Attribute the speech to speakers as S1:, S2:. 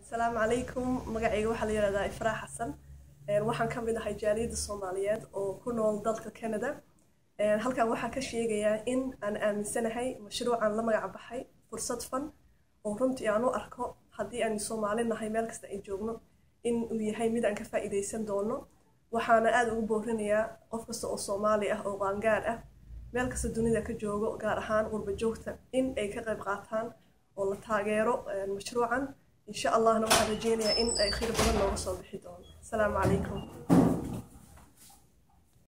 S1: asalaamu calaykum magacayga waxaa la yihahdaa ifraax xasan waxaan ka mid ahay jaaliyadda soomaaliyeed oo ku nool dalka canada halkan waxaa ka sheegayaa in aan aaminsanahay mashruucan la magac baxay fursad fan oo runtii aan u arko haddii aan soomaali nahay meel kasta ay joogno in uu yahay mid aan ka faa'iidaysan doono waxaana aada ugu boorinayaa qof kasta oo soomaali ah oo qaangaar ah meel kasta dunida ka joogo gaar ahaan qurba joogta in ay ka qayb qaataan oo la taageero mashruucan insha allahna waxaan rajeynayaa in ay khayr badan nooga soo bixi doono asalaamu calaykum